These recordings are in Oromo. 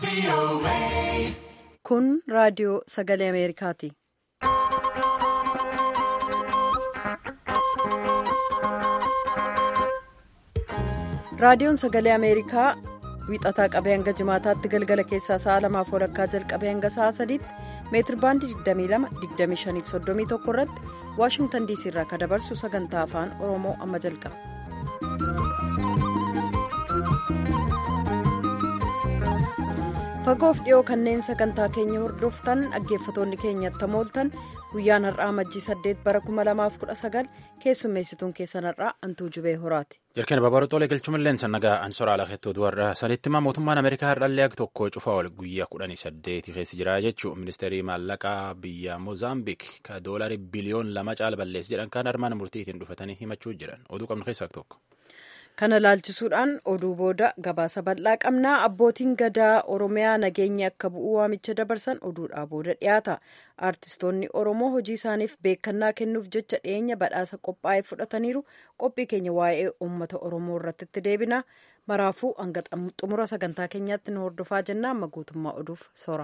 Kun raadiyoo sagalee Ameerikaati. Raadiyoon sagalee Ameerikaa wiixataa qabee hanga jimaataatti galgala keessaa sa'a lamaaf walakkaa jalqabee hanga sa'a sadiitti meetir baandii 22-25-31 irratti waashingtan diisii irraa kan dabarsu sagantaa afaan oromoo amma jalqaba. fagoof dhiyoo kanneen sagantaa keenya hordoftan dhaggeeffatoonni keenyatti mooltan guyyaan har'aa majjii 8 bara 2019 keessummeessituun keessan har'aa antuu jubee horaati. Jarkeen Babarootoolee galchumallee sannagaa ansoraa lakeettoo duwarraa sanitti mootummaan Ameerikaa har'allee tokko cufa ol guyyaa kudhanii saddeeti keessa jira jechuun ministeerii maallaqaa biyya Moozaambiik ka doolarii biliyoon lama caala balleessi jedhan kan armaan murtiitiin dhufatanii himachuu jiran oduu qabnu keessaa tokko. Kana laalchisuudhaan oduu booda gabaasa bal'aa qabnaa abbootiin gadaa Oromiyaa nageenya akka bu'uu waamicha dabarsan oduudhaa booda dhiyaata. Aartistoonni Oromoo hojii isaaniif beekannaa kennuuf jecha dhiyeenya badhaasa qophaa'ee fudhataniiru qophii keenya waa'ee uummata Oromoo irratti itti deebina. Maraafuu hanga xumura sagantaa keenyaatti nu hordofaa jenna amma guutummaa oduuf soora.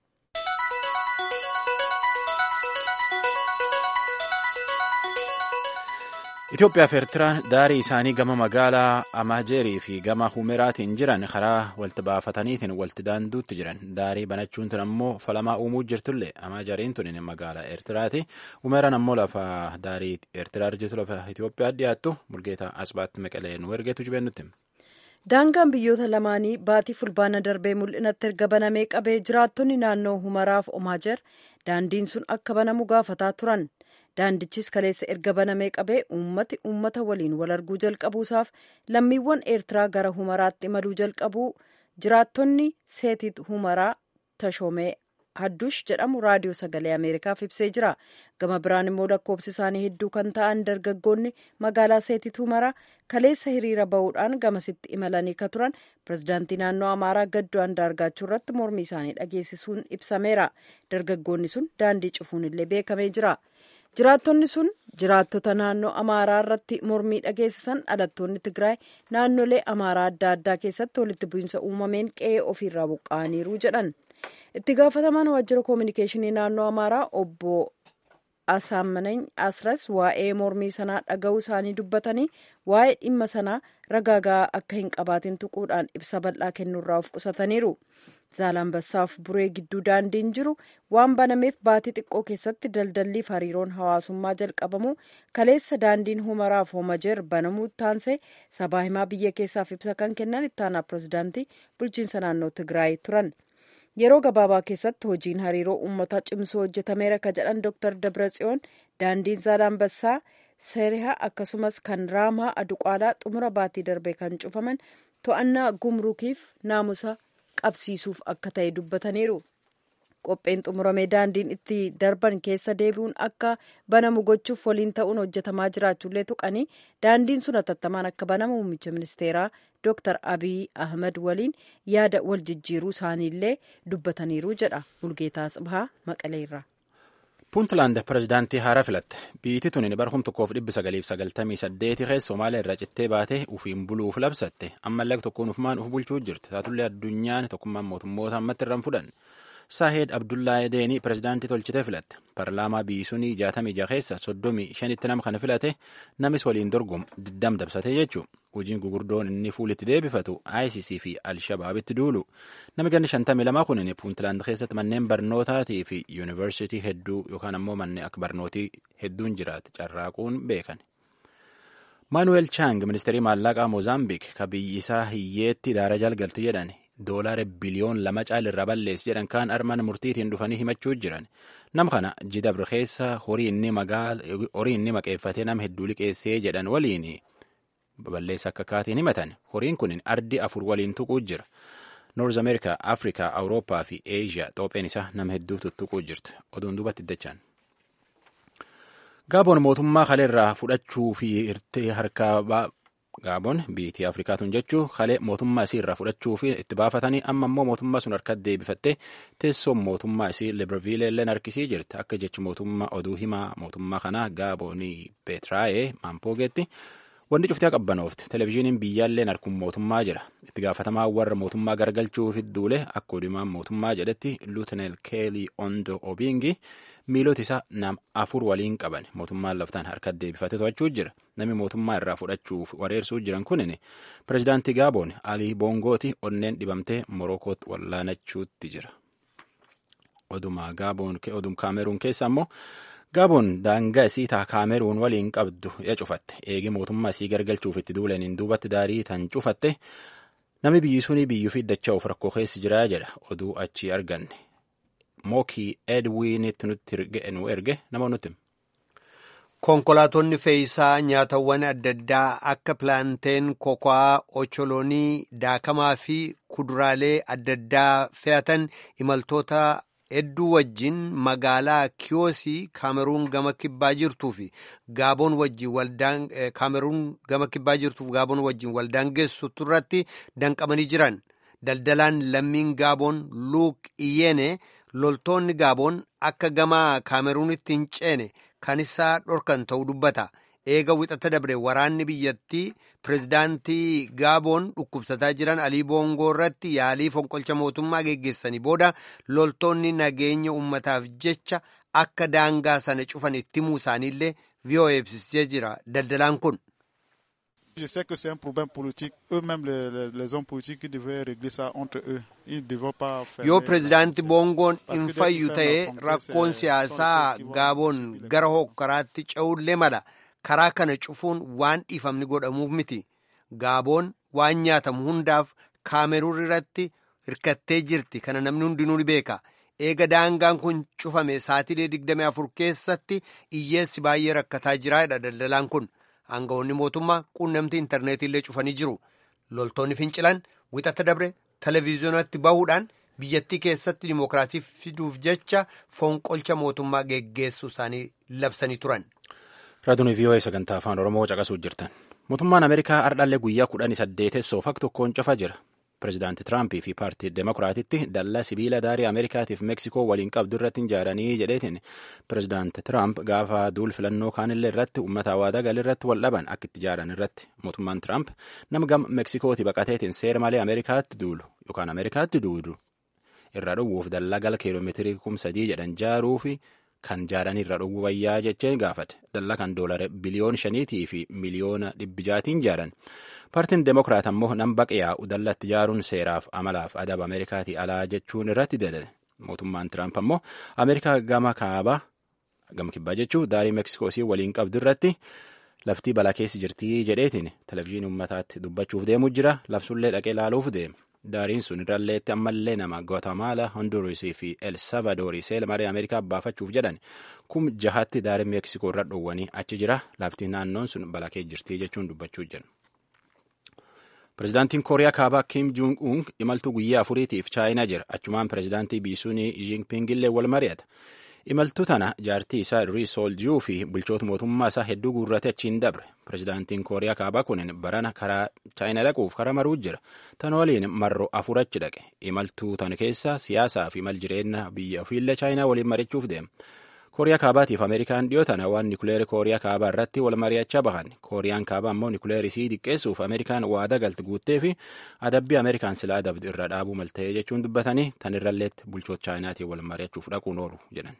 Itoophiyaa fi Eertiraan daarii isaanii gama magaalaa Amaajeerii fi gama Humeraatiin jiran karaa walti baafataniitiin walti daanduutti jiran. Daarii banachuun tun ammoo falamaa uumuu jirtullee Amaajeriin tun magaalaa Eertiraati. Humeraan ammoo lafa daarii Eertiraa jirtu lafa Itoophiyaa dhiyaattu Mulgeetaa Asbaatti Meqalee nu ergeetu jibeennutti. Daangaan biyyoota lamaanii baatii fulbaana darbee mul'inatti erga banamee qabee jiraattonni naannoo Humeraaf Omaajer daandiin sun akka banamu gaafataa turan. daandichis kaleessa erga banamee qabee uummati uummata waliin wal arguu jalqabuusaaf lammiiwwan eertiraa gara humaraatti imaluu jalqabuu jiraattonni seetit humaraa tashoomee hadduush jedhamu raadiyoo sagalee ameerikaaf ibsee jira gama biraan immoo lakkoofsi isaanii hedduu kan ta'an dargaggoonni magaalaa seetit humaraa kaleessa hiriira bahuudhaan gamasitti imalanii ka turan pirezidaantii naannoo amaaraa gaddoo andaargaachuu irratti mormii isaanii dhageessisuun ibsameera dargaggoonni sun daandii cufuun illee beekamee jira. jiraattonni sun jiraattota naannoo amaaraa irratti mormii dhageessisan dhalattoonni tigraay naannolee amaaraa adda addaa keessatti walitti bu'iinsa uumameen qe'ee ofiirraa buqqa'aniiru jedhan itti gaafatamaan waajjira koominikeeshinii naannoo amaaraa obbo asaamanañ asras waa'ee mormii sanaa dhaga'uu isaanii dubbatanii waa'ee dhimma sanaa ragaagaa akka hin qabaatin tuquudhaan ibsa bal'aa kennuurraa of qusataniiru. zaalanbassaaf buree gidduu daandiin jiru waan banameef baatii xiqqoo keessatti daldalliif hariiroon hawaasummaa jalqabamu kaleessa daandiin humaraaf homajeer banamuu taansee sabaa himaa biyya keessaaf ibsa kan kennan ittaanaa pirezidaantii bulchiinsa naannoo tigraay turan yeroo gabaabaa keessatti hojiin hariiroo uummataa cimsuu hojjetameera ka jedhan dr dabratsiyoon daandiin zaalanbassaa seerihaa akkasumas kan raamaa aduqaalaa xumura baatii darbee kan cufaman to'annaa gumrukiif naamusa qabsiisuuf akka ta'e dubbataniiru qopheen xumuramee daandiin itti darban keessa deebi'uun akka banamu gochuuf waliin ta'uun hojjetamaa jiraachuullee tuqanii daandiin sun hatattamaan akka banamu muummicha ministeeraa dr abiy ahmed waliin yaada wal jijjiiruu isaaniillee dubbataniiru jedha bulgeetaa tsibahaa maqaleerra. puuntland pirezidaantii haaraa filatte biyyi tun bara kum tokkoof dhibbi sagaliif sagaltamii saddeeti keessa somaaliyaa irraa cittee baate ufiin buluuf labsatte ammallee tokkoon ufumaan uf bulchuu jirti taatullee addunyaan tokkummaan mootummoota ammatti irraan fudhan saaheed abdullahi deenii pirezidaantii tolchitee filatte paarlaamaa biyyi sunii jaatamii jaha keessa soddomii shanitti nama kana filate namis waliin dorgomu diddam dabsate jechuu hojiin gugurdoon inni fuulitti deebifatu ICC fi Alshabaabitti duulu namni ganni shantamii lamaa kun puuntland keessatti manneen barnootaatii fi yuunivarsiitii hedduu yookaan ammoo manneen akka barnootii hedduun jiraate carraaquun beekan. maanuweel chaang ministeerii maallaqaa moozaambiik ka biyyi isaa hiyyeetti daara jalgalti jedhan doolaara biliyoon lama caalirra balleessi jedhan kaan armaan murtiitiin dhufanii himachuu jiran nama kana jidabr keessa horii inni maqeeffatee nama hedduu liqeessee jedhan waliin balleessa akka kaatiin himatan horiin kun ardi afur waliin tuquu jira noorz ameerikaa afrikaa awurooppaa fi eeshiyaa xoopheen isaa nama hedduu tuttuquu jirti oduun duubatti iddachaan. gaaboon mootummaa kaleerraa fudhachuu fi hirtee harkaa gaaboon biitii afrikaatuun jechuu kalee mootummaa isii irraa fudhachuu fi itti baafatanii amma immoo mootummaa sun harkatti deebifattee teessoon mootummaa isii libreville illee harkisii jirti akka jechi mootummaa oduu himaa mootummaa kanaa gaaboonii peetiraayee maampogeetti wanni cuftii qabbanoofti televezyiiniin biyyaalleen harkuun mootummaa jira itti gaafatamaa warra mootummaa gargalchuuf duule akka odumaan mootummaa jedhetti luuteneel keelii ondo obiingi miilota isaa nam afur waliin qaban mootummaan laftaan harka deebifate to'achuu jira namni mootummaa irraa fudhachuuf wareersuu jiran kunin pirezidaantii gaaboon alii boongooti onneen dhibamtee morokootti wallaanachuutti jira. oduma gaaboon odum kaameruun keessa ammoo gaaboon daangaa isii taa kaameruun waliin qabdu ya cufatte eegi mootummaa isii gargalchuuf itti duulaniin duubatti daarii tan cufatte namni biyyi sunii biyyuu fi dachaa of rakkoo keessa jiraa jedha oduu achii arganne mookii edwiinitti nutti nu erge nama nutti. Konkolaatonni fe'iisaa nyaatawwan adda addaa akka pilaanteen, kokaa, ocholonii, daakamaa fi kuduraalee adda addaa fe'atan imaltoota hedduu wajjin magaalaa kiyoosii kaameruun gama kibbaa jirtuu fi gaaboon wajjin waldaan kaameruun gama kibbaa jirtuuf gaaboon wajjin waldaan geessutu irratti danqamanii jiran daldalaan lammiin gaaboon luuk iyyeene loltoonni gaaboon akka gama kaameruunitti hin ceene kan isaa dhorkan ta'uu dubbata. eega wixata dabre waraanni biyyattii pirezidaantii gaaboon dhukkubsataa jiran alii boongoo irratti yaalii fonqolcha mootummaa geggeessanii booda loltoonni nageenya ummataaf jecha akka daangaa sana cufan itti himuu isaaniillee VOA ibsisee jira daldalaan kun. Je sais que c'est un problème politique. Eux-mêmes, les, les, les hommes politiques, qui devaient régler ça entre eux. Ils ne devaient pas faire. Yoo pirezidaanti boongoon hin fayyu ta'ee rakkoon siyaasaa gaaboon gara hokkaraatti ce'ullee mala. karaa kana cufuun waan dhiifamni godhamuuf miti gaaboon waan nyaatamu hundaaf kaameruun irratti hirkattee jirti kana namni hundinuu ni beeka eega daangaan kun cufame saatilee 24 keessatti iyyeessi baay'ee rakkataa jiraadha daldalaan kun aangawoonni mootummaa quunnamtii intarneetiillee cufanii jiru loltoonni fincilan wixata dabre televiziyoonatti bahuudhaan biyyattii keessatti dimookiraasii fiduuf jecha fonqolcha mootummaa geggeessuu isaanii labsanii turan. Raadiyoon VOA sagantaa afaan Oromoo caqasuu jirtan. Mootummaan Ameerikaa ardhallee guyyaa kudhanii saddeetessoof akka tokkoon cufa jira. Pireezidaanti Tiraampii fi paartii Demokiraatitti dallaa sibiila daarii Ameerikaatiif Meeksikoo waliin qabdu irratti ijaaranii jedheetiin pireezidaanti Tiraamp gaafa duul filannoo kaanillee irratti uummata hawaataa galii irratti wal dhaban akka itti ijaaran irratti mootummaan Tiraamp nama gama Meeksikooti baqateetiin seera malee Ameerikaatti duulu yookaan Ameerikaatti duudu irra dhowwuuf dallaa gala kiiloomeetirii kum sadii jedhan jaaruu fi kan jaaran irra dhowwuu wayyaa jecheen gaafate dallaa kan doolara biliyoon shaniitii fi miliyoona dhibbi jaatiin jaaran paartiin demokiraat ammoo nam baqe yaa'u dallatti jaaruun seeraaf amalaaf adaba ameerikaatii alaa jechuun irratti dalale mootummaan tiraamp ammoo ameerikaa gama kaabaa gama kibbaa jechuu daarii meksikoosii waliin qabdu irratti laftii balaa keessa jirtii jedheetiin televizyiinii uummataatti dubbachuuf deemuu jira labsullee dhaqee laaluuf deema. daariin sun irralleetti ammallee nama Guatemala, Honduras fi El Salvador seela maree Ameerikaa baafachuuf jedhan kum jahatti daarii Meeksikoo irra dhoowwanii achi jira lafti naannoon sun balaa keessa jirtii jechuun dubbachuu jiran. Pireezidaantiin Kooriyaa Kaabaa Kim Jong Un imaltuu guyyaa afuriitiif chaayinaa jira. Achumaan pireezidaantii Biisuunii Jinping illee wal mari'ata. Imaltuu tana jaartii isaa Rii Sooljuu fi bulchoota mootummaa isaa hedduu guurrate achiin dabre. Pireezidaantiin Kooriyaa Kaabaa kun barana karaa chaayinaa dhaquuf karaa maruu jira. Tan waliin marroo afur achi dhaqe. Imaltuu tana keessa siyaasaa fi mal jireenya biyya ofiillee chaayinaa waliin mari'achuuf deema. Kooriyaa Kaabaatiif Ameerikaan dhiyoo tana waan nikuleerii Kooriyaa Kaabaa irratti wal mari'achaa bahan. Kooriyaan Kaabaa ammoo nikuleerii isii diqqeessuuf Ameerikaan waada galti guuttee fi adabbii Ameerikaan silaa adabdu irra dhaabuu malta'ee jechuun dubbatanii tan irralleetti bulchoota chaayinaatiin wal mari'achuuf dhaquun oolu jedhan.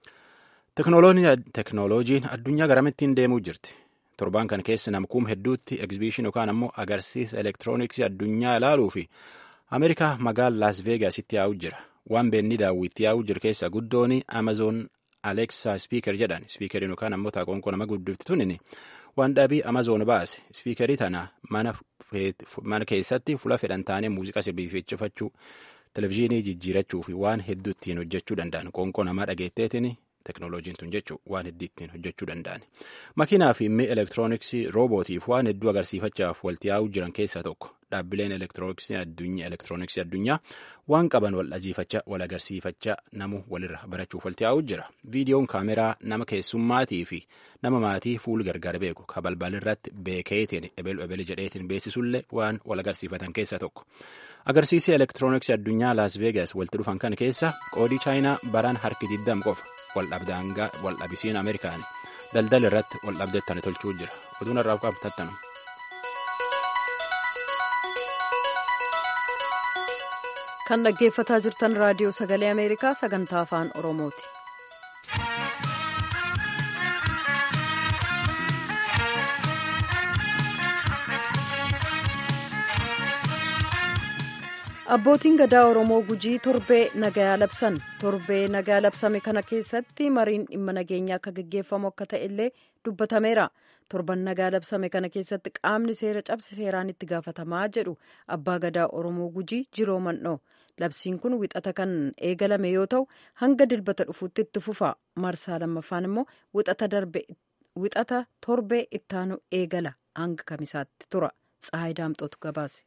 Teknooloojiin addunyaa garamittiin deemuu jirti. Torbaan kan keessa namkuum hedduutti egzibiishin yookaan ammoo agarsiisa elektirooniksii addunyaa ilaaluu fi Ameerikaa magaala Laas Veegaasitti yaa'u jira. Waan beenni daawwitti yaa'u jiru keessa guddoon Amazoon Alexa Speaker jedhan. Speakeriin yookaan ammoo taaqonqoo nama guddifti tunin waan dhaabii Amazoon baase. Speakerii tana mana keessatti fuula fedhan taanee muuziqaa sirbiifachifachuu, televizyiinii jijjiirachuu fi waan hedduu ittiin hojjechuu danda'an. Qoonqoo namaa dhageetteetiin teknooloojiin tun jechuun waan hedduu ittiin hojjechuu danda'an. Makiinaa fi mi'a elektirooniksii roobootiif waan hedduu agarsiifachaaf walitti yaa'uu jiran keessaa tokko. Dhaabbileen elektirooniksii addunyaa waan qaban wal dhajiifachaa wal agarsiifachaa namu walirra barachuuf walitti yaa'uu jira. Viidiyoon kaameraa nama keessummaatii fi nama maatii fuul gargar beeku ka balbalirratti beekeetiin ebelu ebele jedheetiin beeksisullee waan wal agarsiifatan keessaa tokko. Agarsiisii elektirooniksii addunyaa Laas Veegas walitti dhufan kan keessa qoodii chaayinaa baraan harki 20 qofa wal dhabisiin Ameerikaani daldala irratti wal dhabdeettani tolchuu jira. Oduun irraa qabatattanu. kan dhaggeeffataa jirtan raadiyoo sagalee ameerikaa sagantaa afaan oromooti. abbootiin gadaa oromoo gujii torbee nagayaa labsan torbee nagayaa labsame kana keessatti mariin dhimma nageenyaa akka gaggeeffamu akka ta'e illee dubbatameera torban nagaa labsame kana keessatti qaamni seera cabse seeraan itti gaafatamaa jedhu abbaa gadaa oromoo gujii jiroo man'oo labsiin kun wixata kan eegalame yoo ta'u hanga dilbata dhufuutti itti fufa marsaa lammaffaan immoo wixata torbee ittaanu eegala hanga kamisaatti tura tsahayi daamxootu gabaase.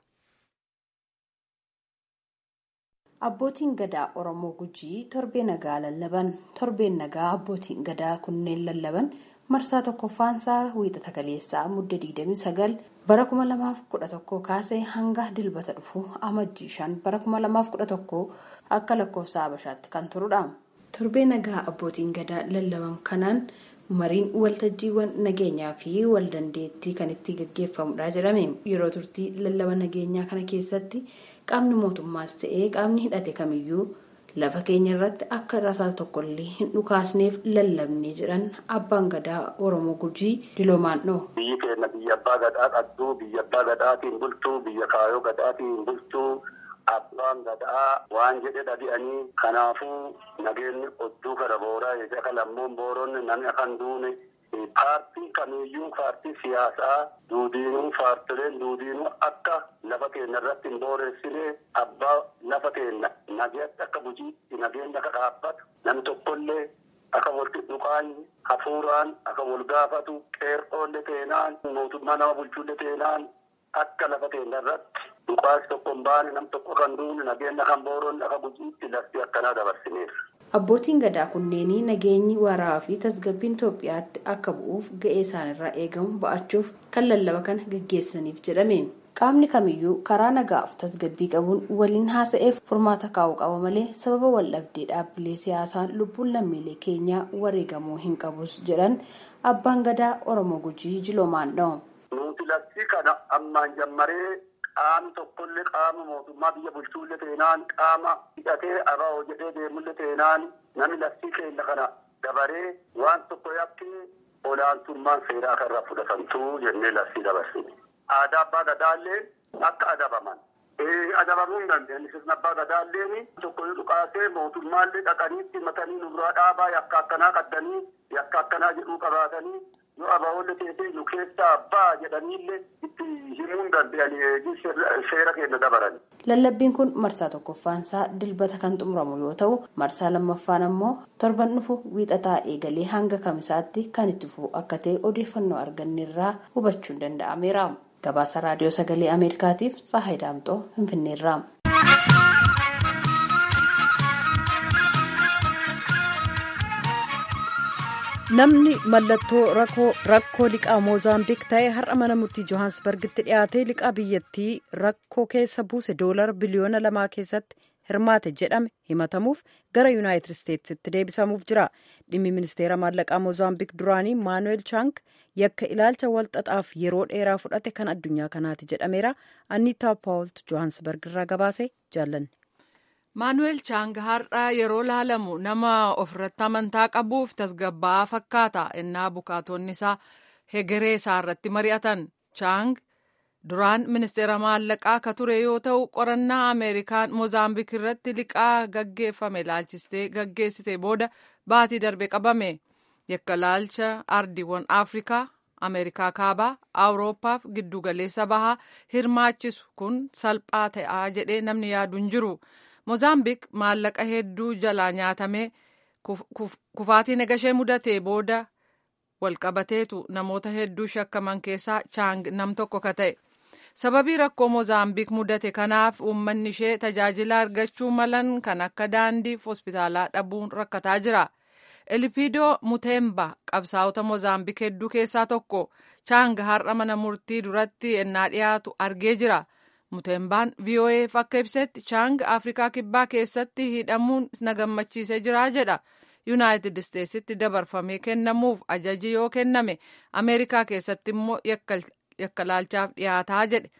Abbootiin gadaa Oromoo Gujii torbee nagaa lallaban. Torbeen nagaa abbootiin gadaa kunneen lallaban marsaa tokkoffaansaa wiixata kaleessaa mudda 29 bara 2011 kaasee hanga dilbata dhufu amajjii 5 bara 2011 akka lakkoofsa Habashaatti kan turudha. Torbee nagaa abbootiin gadaa lallaban kanaan mariin waltajjiiwwan nageenyaa fi waldandeettii kan itti gaggeeffamudha jedhame. Yeroo turtii lallaba nageenyaa kana keessatti qaamni mootummaas ta'ee qaamni hidhate kamiyyuu lafa keenya irratti akka rasaa tokkollee hin dhukaasneef lallabnee jedhan abbaan gadaa oromoo gujii diloomaannoo. biyyi keenya biyya abbaa gadaa qabdu biyya abbaa gadaatiin bultuu biyya kaayoo gadaatiin bultuu abbaan gadaa waan jedhe dhabi'anii kanaafuu nageenyi odduu kana booraa jecha kan lammoon booronni namni akan duune paartiin kamiyyuu paartii siyaasaa duudiinuu paartileen duudiinuu akka lafa keenya irratti hin booreessine abbaa lafa keenya nageetti akka bujiitti nageenya akka dhaabbatu namni tokkollee akka wal dhuqaanyi hafuuraan akka wal gaafatu qeerroolle teenaan mootummaa nama bulchuulle teenaan akka lafa keenya irratti dhuqaas tokko hin baane nam tokko kan duune nageenya kan booroonni akka bujiitti lafti akkanaa dabarsineef. Abbootiin gadaa kunneenii nageenyi waaraa fi tasgabbiin Itoophiyaatti akka bu'uuf ga'ee isaanirraa eegamu ba'achuuf kan lallaba kana gaggeessaniif jedhame. Qaamni kamiyyuu karaa nagaaf tasgabbii qabuun waliin haasa'eef furmaata kaa'uu qaba malee sababa waldhabdee dhaabbilee siyaasaa lubbuun lammiilee keenyaa wareegamuu hin qabus jedhan abbaan gadaa Oromoo Gujii Jiloomaandha. Nuti labsii kana ammaan jammaree qaamni tokkollee qaama mootummaa biyya bulchuullee teenaan qaama hidhatee abaa'oo jedhee deemullee teenaan namni labsii keenya kana dabaree waan tokko yakkee olaantummaan seeraa kanarraa fudhatamtuu jennee labsii dabarsine. Aadaa abbaa gadaallee akka adabaman. Adabamuu hin dandeenye sirna abbaa gadaalleen tokko yoo dhukaasee mootummaallee dhaqanii matanii nurraa dhaabaa yakka akkanaa qaddanii yakka akkanaa jedhuu qabaatanii yoo abaa'oolle teessee nu keessaa abbaa jedhaniillee itti himuu hin dandeenye seera keenya dabaran. Lallabbiin kun marsaa tokkoffaansaa dilbata kan xumuramu yoo ta'u marsaa lammaffaan ammoo torban dhufu wiixataa eegalee hanga kamisaatti kan itti fufu akka ta'e odeeffannoo arganneerraa hubachuun danda'ameera. Gabaasa raadiyoo sagalee Ameerikaatiif Tsahaay Daamxoo Finfinneerraa. namni mallattoo rakkoo liqaa moozaambiik ta'e har'a mana murtii johaansbargitti dhiyaatee liqaa biyyattii rakkoo keessa buuse doolara biliyoona lamaa keessatti hirmaate jedhame himatamuuf gara yuunaayitid isteetsitti deebisamuuf jira dhimmi ministeera maallaqaa moozaambiik duraanii maanuweel chaank yakka ilaalcha walxaxaaf yeroo dheeraa fudhate kan addunyaa kanaati jedhameera anniitaa paawultu johaansbarg irraa gabaase jaallanne. maanuweel chaang har'a yeroo laalamu nama ofirratti amantaa qabuuf tasgabbaa'aa fakkaata innaa bukaatonni isaa hegeree isaa irratti mari'atan chaang duraan ministeera maallaqaa ka ture yoo ta'u qorannaa ameerikaan moozaambiik irratti liqaa gaggeeffame laalchistee gaggeessite booda baatii darbe qabame yakka laalcha ardiiwwan afrikaa ameerikaa kaabaa awuroopaaf giddugaleessa bahaa hirmaachisu kun salphaa ta'aa jedhee namni yaadu hin jiru. moozaambiik maallaqa hedduu jalaa nyaatamee kufaatii nagashee mudatee booda walqabateetu namoota hedduu shakkaman keessaa chaang nam tokko ka ta'e sababii rakkoo moozaambiik mudate kanaaf uummanni ishee tajaajila argachuu malan kan akka daandiif hospitaalaa dhabuun rakkataa jira elipidoo muteemba qabsaa'ota moozaambiik hedduu keessaa tokko chaang har'a mana murtii duratti ennaa dhiyaatu argee jira. Muteembaan VOA'f akka ibsetti Chaang Afrikaa Kibbaa keessatti hidhamuun na gammachiisee jira jedha. Yuunaayitid Isteetsitti dabarfamee kennamuuf ajaji yoo kenname Ameerikaa keessatti immoo yakka laalchaaf dhiyaataa jedhe.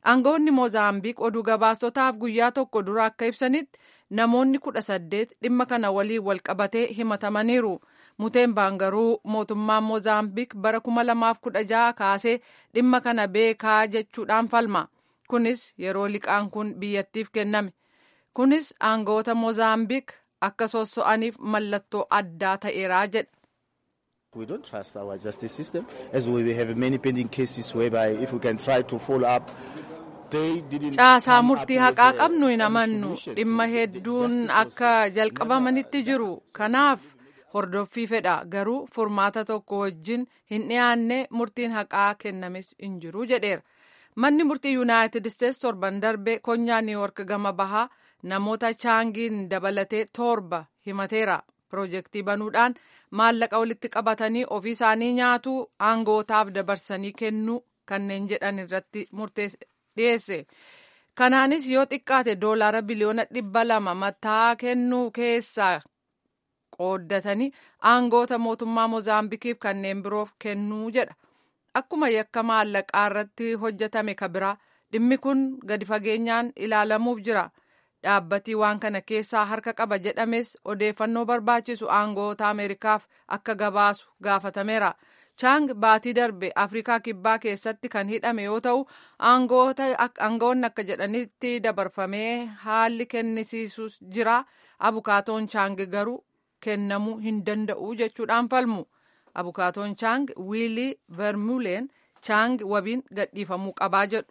aangawoonni moozaambiik oduu gabaasotaaf guyyaa tokko dura akka ibsanitti namoonni kudha saddeet dhimma kana waliin wal qabatee himatamaniiru. Muteembaan garuu mootummaan moozaambiik bara kuma lamaaf kudha jaha kaasee dhimma kana beekaa jechuudhaan falma. Kunis yeroo liqaan kun biyyattiif kenname. Kunis aangawoota moozaambiik akka sosso'aniif mallattoo addaa ta'eeraa jedha. We don't trust our justice system as we have many pending cases whereby if we can try to follow up Caasaa murtii haqaa qabnu hin amannu dhimma hedduun akka jalqabamanitti jiru kanaaf hordoffii fedha garuu furmaata tokko wajjin hin dhiyaanne murtiin haqaa kennames hin jiru jedheera. Manni murtii Yuunaayitid Isteets torban darbe konyaa Niiwork gama bahaa namoota chaangiin dabalatee torba himateera. Piroojeektii banuudhaan maallaqa walitti qabatanii ofii isaanii nyaatu aangootaaf dabarsanii kennuu kanneen jedhan irratti dhiyeesse. Kanaanis yoo xiqqaate doolaara biliyoona dhibba lama mataa kennuu keessaa qooddatanii aangoota mootummaa Moozaambikiif kanneen biroof kennuu jedha. Akkuma yakka maallaqaa irratti hojjetame kabiraa dhimmi kun gadi fageenyaan ilaalamuuf jira. Dhaabbatii waan kana keessaa harka qaba jedhames odeeffannoo barbaachisu aangoota Ameerikaaf akka gabaasu gaafatameera. Chaang baatii darbe Afrikaa Kibbaa keessatti kan hidhame yoo ta'u aangoonni akka jedhanitti dabarfamee haalli kennisiisus jira. Abukaatoon Chaang garuu kennamuu hin danda'u jechuudhaan falmu. Abukaatoon Chaang Wiilii Vermuuleen Chaang wabiin gadhiifamuu qabaa jedhu.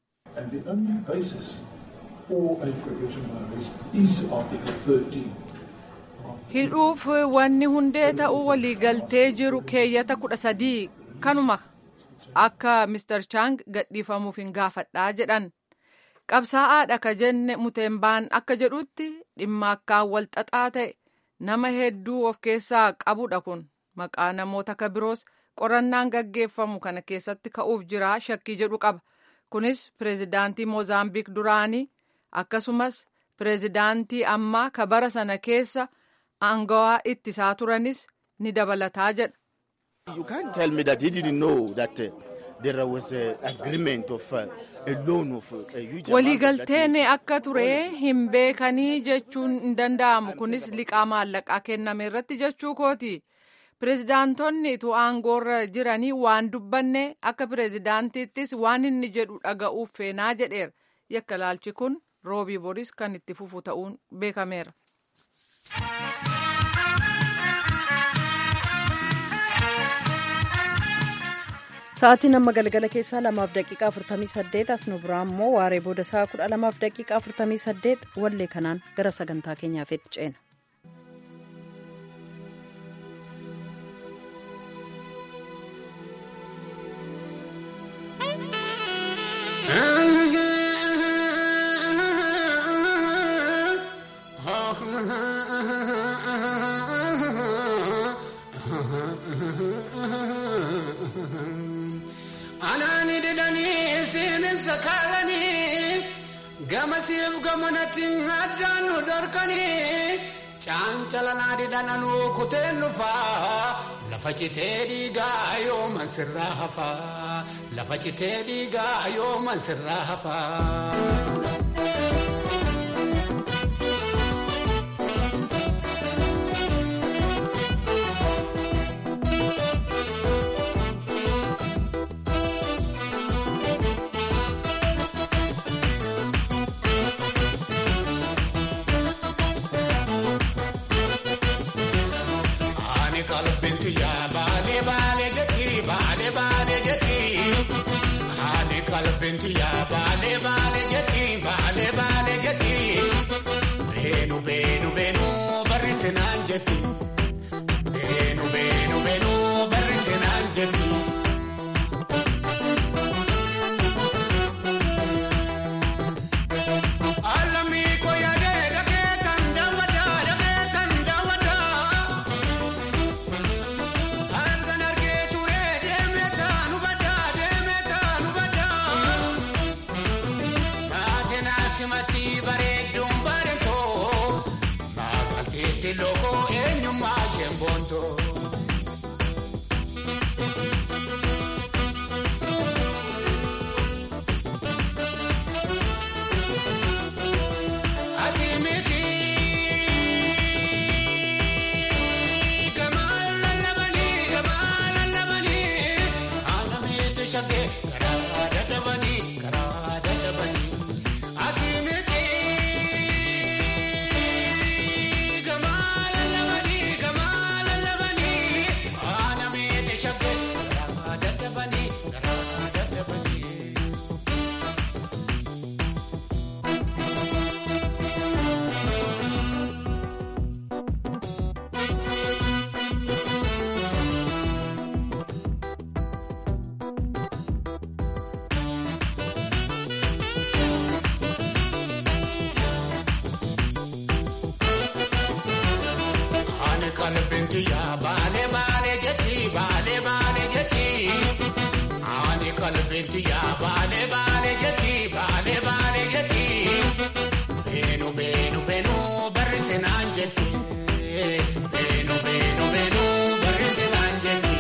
Hidhuuf wanni hundee ta'uu waliigaltee jiru keeyyata kudha sadii kanuma akka Mr. Chang gadhiifamuuf hin gaafadhaa jedhan. Qabsaa'aadha ka jenne Muteembaan akka jedhutti dhimma akkaan wal xaxaa ta'e nama hedduu of keessaa qabudha kun maqaa namoota ka biroos qorannaan gaggeeffamu kana keessatti ka'uuf jira shakkii jedhu qaba. Kunis pireezidaantii Moozaambiik duraanii akkasumas pireezidaantii ammaa ka bara sana keessa aangawaa ittisaa turanis ni dabalataa jedha. You can't tell me that he didn't know that uh, there was an agreement of uh, a loan of uh, a huge Waliigalteen akka ture hin beekanii jechuun hin danda'amu. Kunis liqaa maallaqaa kenname irratti jechuu kooti. Pireezidaantonni tu aangoorra jiranii waan dubbanne akka pireezidaantiittis waan inni jedhu dhaga'uuf feenaa jedheera. Yakka laalchi kun roobii boris kan itti fufu ta'uun beekameera. Sa'aatiin amma galgala keessaa lamaaf daqiiqaa afurtamii saddeet as nu biraa immoo waaree booda sa'a kudha lamaaf daqiiqaa afurtamii saddeet wallee kanaan gara sagantaa keenyaaf itti ceena. gamasiif gamanatti addaan nu dorkanii caancalanaa didhananuu kuteen dhufaa lafa citee dhiigaa yooma sirraa hafaa lafa citee dhiigaa yooma sirraa hafaa. shaggee garaa dadhabanii garaa dadhabanii asii miti gamaa lallabanii gamaa lallabanii ana miti shaggee garaa dadhabanii garaa dadhabanii. Ani qalbinti yaa baale baale jetti baale baale jetti. Ani qalbinti yaa baale baale jetti baale baale jetti. Beenu beenu beenu barrisinaan jetti. Beenu beenu beenu barrisinaan jetti.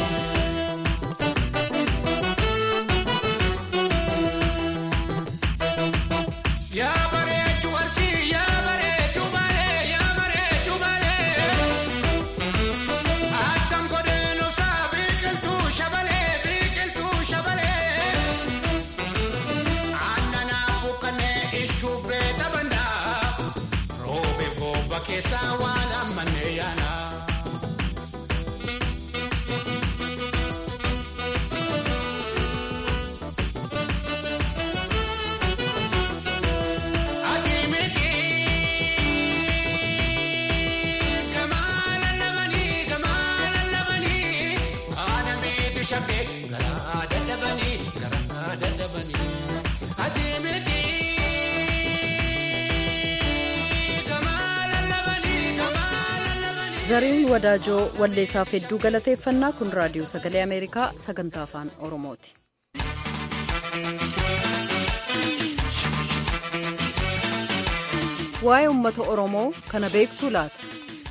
Yaa bareedu arsi yaa bareedu balee yaa bareedu balee. Attam godheen obsaa biqiltuu shabalee biqiltuu shabalee. Aannan buqqanee ishuu beeta bandaa. Roobee booba keessaa waan ammannee yaana. Asii miti. Gamaa lallabanii gamaa lallabanii ana miti shaggee garaa dadhabanii garaa dadhabanii asii miti. Gamaa lallabanii gamaa lallabanii. zariin wadaajoo walleessaaf hedduu galateeffannaa kun raadiyoo sagalee ameerikaa sagantaa afaan oromooti. waa'ee uummata oromoo kana beektuu laata.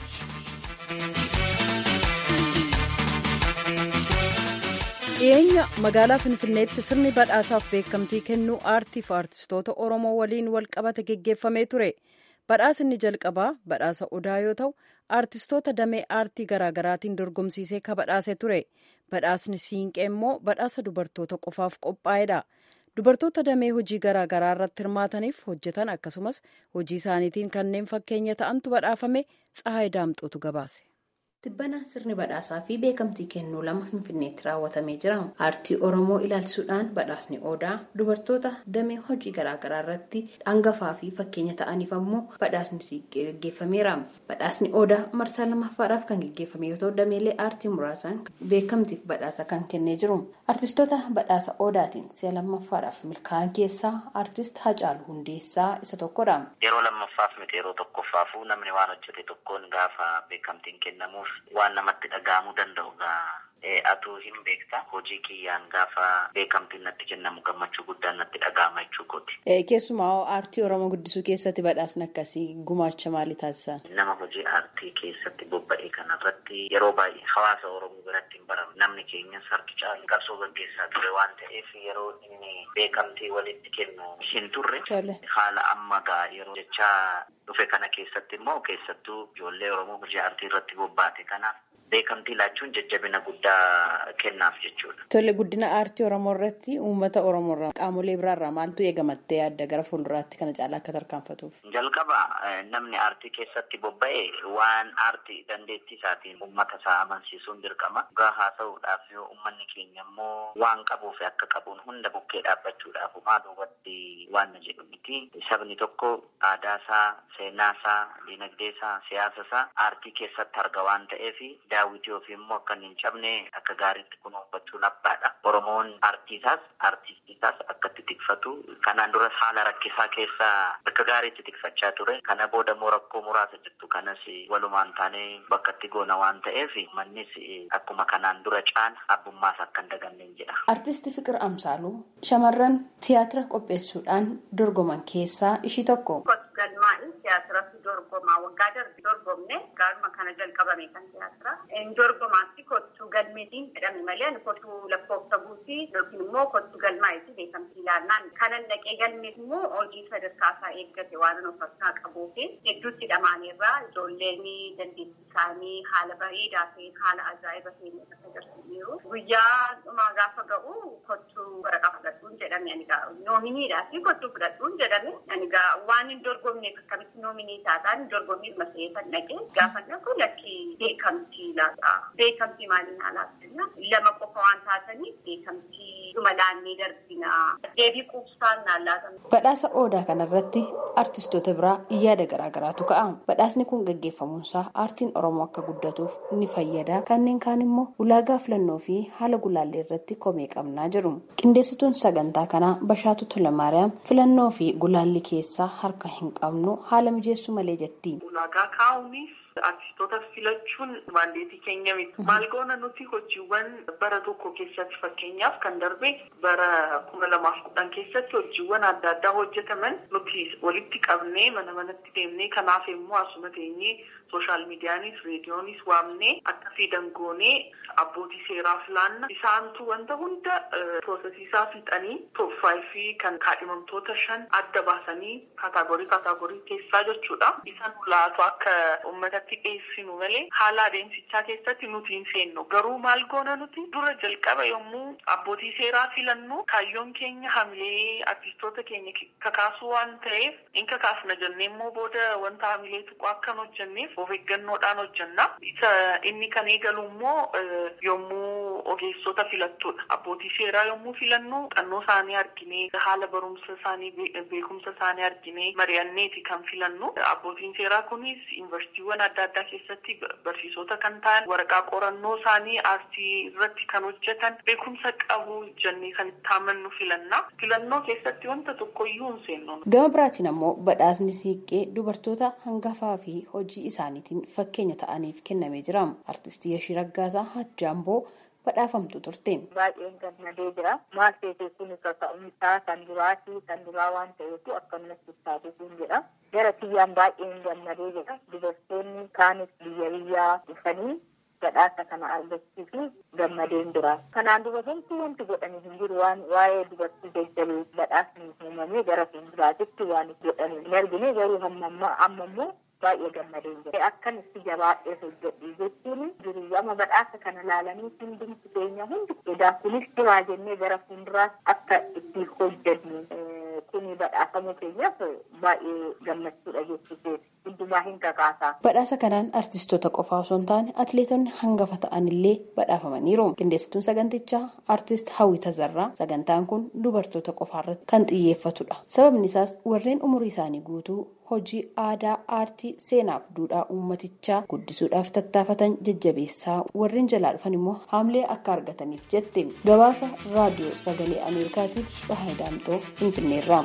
dhiyeenya magaalaa finfinneetti sirni badhaasaaf beekamtii kennuu aartiif aartistoota oromoo waliin wal qabate geggeeffamee ture badhaasinni jalqabaa badhaasa odaa yoo ta'u aartistoota damee aartii garaagaraatiin dorgomsiisee ka badhaase ture badhaasni siinqee immoo badhaasa dubartoota qofaaf qophaa'edha dubartoota damee hojii garaagaraa irratti hirmaataniif hojjetan akkasumas hojii isaaniitiin kanneen fakkeenya ta'antu badhaafame tsahaay daamxootu gabaase. Tibbana sirni badhaasaa fi beekamtii kennuu lama Finfinneetti raawwatamee jira. Aartii Oromoo ilaalchisuudhaan badhaasni Odaa dubartoota damee hojii garaagaraa irratti hangafaa fi fakkeenya ta'aniif ammoo badhaasni siiqqee gaggeeffameera. Badhaasni Odaa marsaa lammaffaadhaaf kan gaggeeffame yoo ta'u dameelee aartii muraasaan beekamtiif badhaasa kan kennee jiru. Aartistoota badhaasa Odaatiin si'a lammaffaadhaaf milkaa'an keessaa aartist Hacaaluu Hundeessaa isa tokkodha. Yeroo lammaffaaf miti yeroo tokkoffaafuu namni waan hojjete tokkoon gaafa beekamtiin kennamuuf waan namatti dhaga'amuu danda'u gaa atuu hin beekta hojii kiyyaan gaafa beekamtiin natti kennamu gammachuu guddaan natti dhaga'ama jechuu kooti. Keessumaa aartii Oromoo guddisuu keessatti badhaasni akkasii gumaacha maalii taasisan? Nama hojii aartii keessatti bobba'e kanarratti yeroo baay'ee hawaasa Oromoo biratti hin baramu. Namni keenyas harki caalu qabsoo gaggeessaa ture waan ta'eef yeroo inni beekamtii walitti kennu hin turre. Haala amma gaa yeroo jechaa dhufe kana keessatti immoo keessattuu ijoollee Oromoo hojii aartii irratti bobbaate kanaaf beekamtii laachuun jajjabina guddaa kennaaf jechuudha. Tole guddina aartii Oromoo irratti uummata Oromoo irraa qaamolee biraarraa maaltu eegamattee yaadda gara fuulduraatti kana caalaa akka tarkaanfatuuf? Jalqaba namni aartii keessatti bobba'e waan aartii dandeettii isaatiin uummata isaa amansiisuun dirqama. Dhugaa haasa'uudhaaf yoo uummanni keenya immoo waan qabuuf akka qabuun hunda bukkee dhaabbachuudhaaf maa duubatti waan na jedhu miti. Sabni tokko aadaa isaa, seenaa isaa, dinagdee isaa, siyaasa isaa aartii keessatti arga waan ta'eef daawwitii ofii immoo akka hin cabne akka gaariitti kunuunfachuun abbaadha. Oromoon aartiisaas aartistiisaas akka itti tikfatu kanaan duras haala rakkisaa keessa akka gaariitti tikfachaa ture. Kana booda immoo rakkoo muraasa jirtu kanas walumaan taanee bakka itti goona waan ta'eef mannis akkuma kanaan dura caala abbummaas akka hin daganneen jedha. Artisti Fiqir Amsaaluu shamarran tiyaatira qopheessuudhaan dorgoman keessaa ishii tokko. Galmaa'in tiyaatiratu dorgomaa waggaa darbe dorgomne gaaruma kana jalqabame kan tiyaatira. Dorgomaatti kottu galmeetiin jedhame malee ani kottu lakkoofsa guutii yookiin immoo kottu galmaa'itti beekamtii ilaannaan kanan dhaqee galmeet immoo hojii sadarkaa isaa eeggate waan of harkaa qabuu fi hedduutti dhamaaneerraa ijoolleen dandeettii isaanii haala bareedaa ta'een haala ajaa'iba ta'een akka agarsiisaniiru. Guyyaa dhumaa gaafa ga'u kottu waraqaa fudhadhuun jedhame ani gaa noominiidhaa fi kottu fudhadhuun jedhame ani gaa waan hin dorgomneef akkamitti noominii taataan hin dorgomneef masee kan dhaqe gaafa dhaqu lakkii beekamtii laata. Beekamtii maaliin alaabsina lama qofa waan taataniif beekamtii dhuma laannee darbina. Deebii quubsaan naan laatamu. Badhaasa Odaa kanarratti artistoota biraa yaada garaagaraatu ka'a. Badhaasni kun gaggeeffamuunsaa aartiin Oromoo akka guddatuuf ni fayyada. Kanneen kaan immoo ulaagaa filannoo fi haala gulaallee irratti komee qabnaa jiru. Qindeessituun sagantaa kanaa Bashaatu Tulamaariyaam filannoo fi gulaalli keessaa harka hin qabnu haala mijeessuu malee jetti. Ulaagaa kaa'uunis artistoota filachuun maandeetii keenya miti. Maal goona nuti hojiiwwan bara tokko keessatti fakkeenyaaf kan darbe bara kuma lamaaf kudhan keessatti hojiiwwan adda addaa hojjetaman nuti walitti qabnee mana manatti deemnee kanaaf immoo asuma teenyee sooshaal miidiyaanis reediyoonis waamnee akkasii dangoonee abbootii seeraa filaanna isaantu wanta hunda piroosesiisaa fixanii tooffaa fi kan kaadhimamtoota shan adda baasanii kaataagorii kaataagorii keessaa jechuudha. Isaan laatu akka uummatatti dhiyeessinu malee haala adeemsichaa keessatti nuti hin seennu. Garuu maal goona nuti dura jalqaba yommuu abbootii seeraa filannu kaayyoon keenya hamilee artistoota keenya kakaasuu waan ta'eef in kakaasna jennee immoo booda wanta hamilee tuqu akka hin hojjenneef of eeggannoodhaan hojjenna. Isa inni kan eegalu immoo yommuu ogeessota filattudha. Abbootii seeraa yommuu filannu xannoo isaanii arginee haala barumsa isaanii beekumsa isaanii arginee mari'anneeti kan filannu. Abbootiin seeraa kunis yuunivarsiitiiwwan adda addaa keessatti barsiisota kan ta'an waraqaa qorannoo isaanii aartii irratti kan hojjetan beekumsa qabu jennee kan itti amannu filanna. Filannoo keessatti wanta tokkoyyuu hin seennu. Gama biraatiin ammoo badhaasni siiqqee dubartoota hangafaa fi hojii isaaniitiin fakkeenya ta'aniif kennamee jira. Artistii Yashii Raggaasaa Hajjaamboo badhaafamtu turte. Baay'een gammadee jira. Maal ta'e kun kaka'umsaa kan duraati kan duraa waan ta'eef akkasumas ibsaatuutiin jedha. Gara kiyyaan baay'een gammadee jira. Dubartoonni kaanis biyya biyyaa dhufanii badhaasa kana argachuuf gammadeen jira. Kanaan dura wanti wanti godhanii hin jiru waan waa'ee dubartii jajjabee badhaasni uumamee gara fuulduraatitti waan godhanii hin argine garuu amma ammoo baay'ee gammadeen jira. Akkan itti jabaadhee hojjedhu jechuun jiru amma badhaasa kana laalanii hundumti keenya hundi edaa kunis jiraa jennee gara fuulduraatti akka itti hojjennu kuni badhaasamuu keenyaaf baay'ee gammachuudha jechuudha. Hundumaa hin kakaasaa. Badhaasa kanaan artistoota qofaa osoo hin taane atileetonni hangafa ta'anillee badhaafamaniiru. Qindeessituun sagantichaa artist Hawwi Tazarraa sagantaan kun dubartoota qofaarratti kan xiyyeeffatudha. Sababni isaas warreen umurii isaanii guutuu hojii aadaa aartii seenaaf duudhaa uummatichaa guddisuudhaaf tattaafatan jajjabeessaa warreen jalaa dhufan immoo haamlee akka argataniif jette gabaasa raadiyoo sagalee ameerikaatiif tsahaay daamxoo finfinneerraa.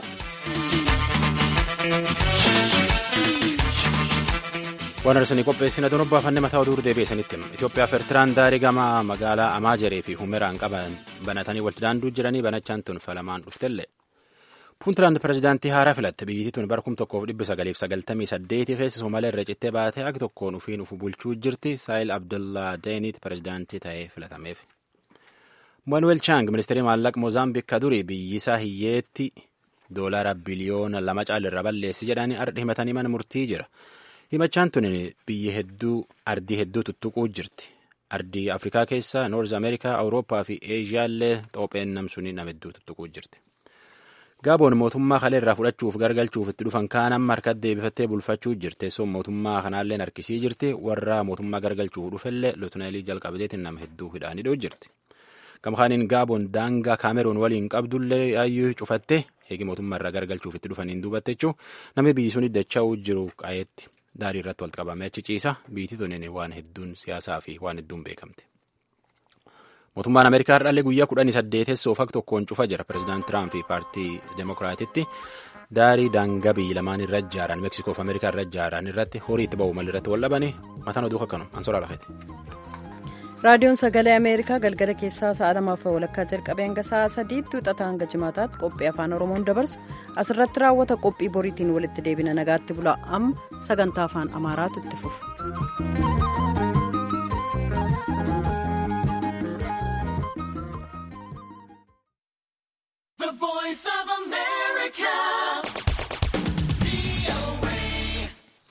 waan arsanii qopheessina doon obbaafanne mataa oduu deebi'eessanitti Itoophiyaa fi Eertiraan daarii gama magaalaa Amaajeree fi Humeraan qaban banatanii walitti daanduu jiranii banachaan tun falamaan dhuftellee. Puuntland pirezidaantii haaraa filatte biyyittii tun bara kum tokkoof dhibba sagaliif sagaltamii saddeetii keessa Somaaliyaa irra cittee baatee agi tokkoon ufiin ufu bulchuu jirti Saayil Abdullaa Deeniit pirezidaantii ta'ee filatameef. Manuel Chang ministeerii maallaqa Moozaambiik ka durii biyyisaa hiyyeetti doolaara biliyoona lama caalirra balleessi jedhanii ardhi himatanii mana murtii jira. Himachaan tun biyya hedduu ardii hedduu tuttuquu jirti. Ardii Afrikaa keessaa Noorz Ameerikaa, Awurooppaa fi Eeshiyaallee xoopheen namsuun nama hedduu tuttuquu jirti. Gaaboon mootummaa kalee irraa fudhachuuf gargalchuuf itti dhufan kaan amma harkatti deebifattee bulfachuu jirti. Teessoon mootummaa kanaallee harkisii jirti. Warra mootummaa gargalchuuf dhufellee lootineelii jalqabateetiin nama hedduu hidhaanii jirti. Gamkaaniin Gaaboon daangaa Kaameroon waliin qabdullee yaayyuu cufatte eegi mootummaa irraa gargalchuuf itti dhufaniin duubatte jechuun namni biyyi sun dacha'uu jiru qaa'eetti daarii irratti walitti qabamee achi ciisa. Biyyi tuniin waan hedduun siyaasaa fi waan hedduun beekamte. Mootummaan Ameerikaa har'aallee guyyaa kudhanii saddeetessoo fak tokkoon cufa jira. Pireezidaant Tiraamp paartii Demokiraatitti daarii daangaa biyyi lamaan irra ijaaran Meeksikoof Ameerikaa irra ijaaran irratti horii itti ba'u malirratti wal dhabanii mataan oduu akkanuma ansoraa lafeeti. raadiyoon sagalee ameerikaa galgala keessaa sa'a lamaaf walakkaa jalqabee hanga sa'a sadiitti wixataa hanga jimaataatti qophii afaan oromoon dabarsu asirratti raawwata qophii boriitiin walitti deebina nagaatti bula amma sagantaa afaan amaaraatu itti fufa.